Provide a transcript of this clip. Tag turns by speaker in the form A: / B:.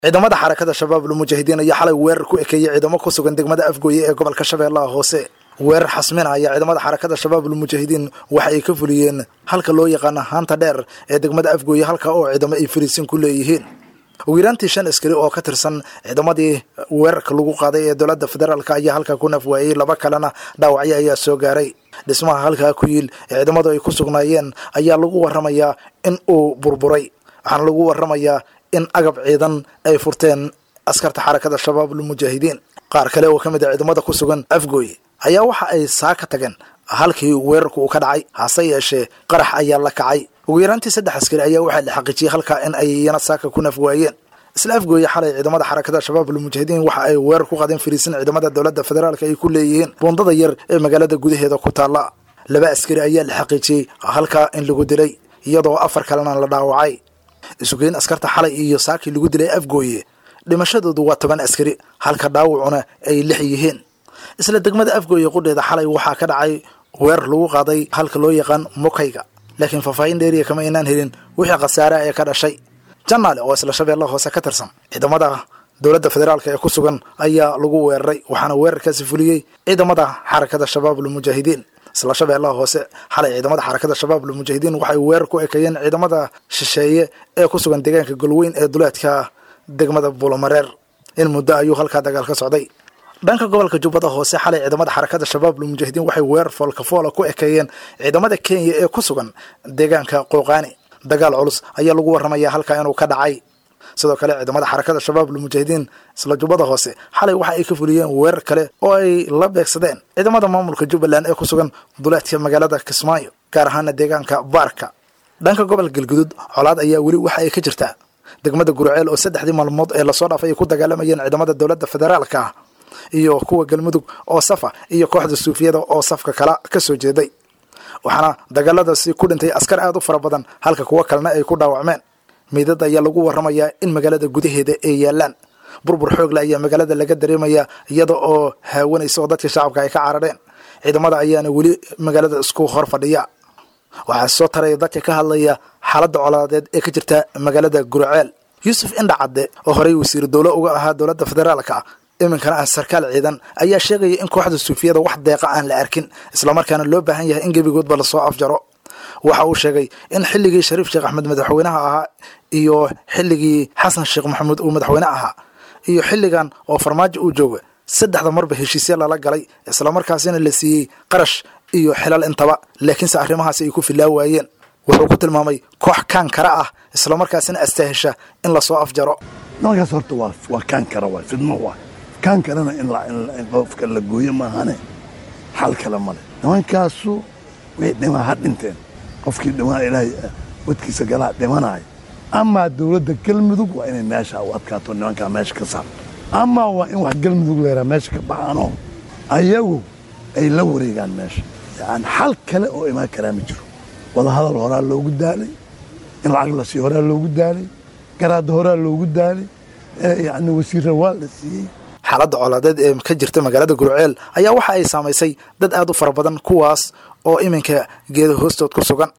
A: ciidamada xarakada shabaab lmujaahidiin ayaa xalay weerar ku ekeeyey ciidamo ku sugan degmada afgooye ee gobolka shabeellaha hoose weerar xasmina ayaa ciidamada xarakada shabaab lmujaahidiin waxa ay ka fuliyeen halka loo yaqaana haanta dheer ee degmada afgooye halka oo ciidamo ay fariisin ku leeyihiin ugu yaraantii shan askari oo ka tirsan ciidamadii weerarka lagu qaaday ee dowladda federaalk ayaa halkaa ku nafwaayey laba kalena dhaawacyo ayaa soo gaaray dhismaha halkaa ku yiil ee ciidamadu ay ku sugnaayeen ayaa lagu waramayaa in uu burburay waxaana lagu waramayaa in agab ciidan ay furteen askarta xarakada shabaab lmujaahidiin qaar kale oo ka mid a ciidamada ku sugan afgooye ayaa waxa ay saa ka tageen halkii weerarku uu ka dhacay hase yeeshee qarax ayaa la kacay ugu yaraantii saddex askari ayaa waxaa la xaqiijiyey halkaa in ay iyana saaka ku nafwaayeen isla afgooye xalay ciidamada xarakada shabaab lmujaahidiin waxa ay weerar ku qadeen fariisin ciidamada dowladda federaalk ay ku leeyihiin buundada yar ee magaalada gudaheeda ku taalla laba askari ayaa la xaqiijiyey halkaa in lagu dilay iyadoo afar kalena la dhaawacay isugeyn askarta xalay iyo saakii lagu dilay afgooye dhimashadoodu waa toban askari halka dhaawacuna ay lix yihiin isla degmada afgooye qudheeda xalay waxaa ka dhacay weerar lagu qaaday halka loo yaqaan mukayga laakiin faahfaahin dheeriya kama aynaan helin wixii khasaare ee ka dhashay janaale oo isla shabeellaha hoose ka tirsan ciidamada dowladda federaalk ee ku sugan ayaa lagu weeraray waxaana weerarkaasi fuliyey ciidamada xarakada shabaab lmujaahidiin isla shabeellaha hoose xalay ciidamada xarakada shabaab lmujaahidiin waxay weerar ku ekeeyeen ciidamada shisheeye ee ku sugan deegaanka golweyn ee duleedka degmada buulamareer in muddo ayuu halkaa dagaal ka socday dhanka gobolka jubbada hoose xalay ciidamada xarakada shabaab lmujaahidiin waxay weerar foolkafoola ku ekeeyeen ciidamada kenya ee ku sugan deegaanka qooqaani dagaal culus ayaa lagu waramayaa halkaa inuu ka dhacay sidoo kale ciidamada xarakada shabaab lmujaahidiin isla jubbada hoose xalay waxa ay ka fuliyeen weerar kale oo ay la beegsadeen ciidamada maamulka jubbaland ee ku sugan duleedka magaalada kismaayo gaar ahaana deegaanka baarka dhanka gobolka galgudud colaad ayaa weli waxa ay ka jirtaa degmada gurceel oo saddexdii maalmood ee lasoo dhaafay ay ku dagaalamayeen ciidamada dowladda federaalka ah iyo kuwa galmudug oo safa iyo kooxda suufiyada oo safka kala ka soo jeeday waxaana dagaaladaasi ku dhintay askar aada u fara badan halka kuwo kalena ay ku dhaawacmeen meydad ayaa lagu waramayaa in magaalada gudaheeda ay yaalaan burbur xoogle ayaa magaalada laga dareemayaa iyada oo haawanaysa oo dadka shacabka ay ka carareen ciidamada ayaana weli magaalada isku hor fadhiya waxaa soo taraya dadka ka hadlaya xaaladda colaadeed ee ka jirta magaalada gurceel yuusuf indha cadde oo horey wasiir dowlo uga ahaa dowladda federaalka iminkana ah sarkaal ciidan ayaa sheegaya in kooxda suufiyada wax deeqa aan la arkin islamarkaana loo baahan yahay in gebigoodba lasoo afjaro waxa uu sheegay in xilligii shariif sheekh axmed madaxweynaha ahaa iyo xilligii xasan sheekh maxamuud uu madaxweyne ahaa iyo xilligan oo farmaajo uu jooga saddexda marba heshiisya lala galay islamarkaasina la siiyey qarash iyo xilal intaba laakiinse arrimahaasi ay ku filaa waayeen wuxuu ku tilmaamay koox kaan kara ah islamarkaasina astaahesha in lasoo afjaro
B: nimankaas horta waa waa kaan kara waay fidmo waay kaan karana in in qofka la gooyo maahane xal kale male nimankaasu way dhimaa ha dhinteen qofkii dhimaa ilaahay wadkiisa galaa dhimanaayo amaa dowladda galmudug waa inay meesha u adkaato nimankaa meesha ka saarto amaa waa in wax galmudug leeraa meesha ka baxaanoo ayagu ay la wareegaan meesha yani xal kale oo imaan karaa ma jiro wadahadal horaa loogu daalay in lacag la siiyo horaa loogu daalay garaadda horaa loogu daalay yani wasiirra waa la siiyey
A: xaaladda colaadeed ee ka jirta magaalada gurceel ayaa waxa ay saamaysay dad aad u fara badan kuwaas oo iminka geeda hoostood ku sugan